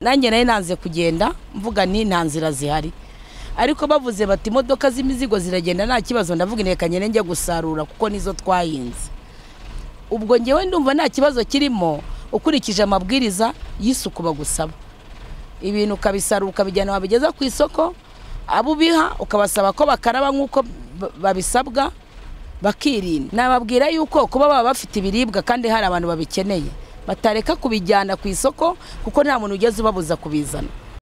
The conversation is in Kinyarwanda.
nanjye nari nanze kugenda mvuga ni nta nzira zihari ariko bavuze bati imodoka z'imizigo ziragenda nta kibazo ndavuga intekanye njya gusarura kuko nizo twahinze ubwo ngewe ndumva nta kibazo kirimo ukurikije amabwiriza y'isuku bagusaba ibintu ukabisarura ukabijyana wabigeza ku isoko abo ubiha ukabasaba ko bakaraba nk'uko babisabwa bakirinda nababwira yuko kuba baba bafite ibiribwa kandi hari abantu babikeneye batareka kubijyana ku isoko kuko nta muntu ugeze ubabuza kubizana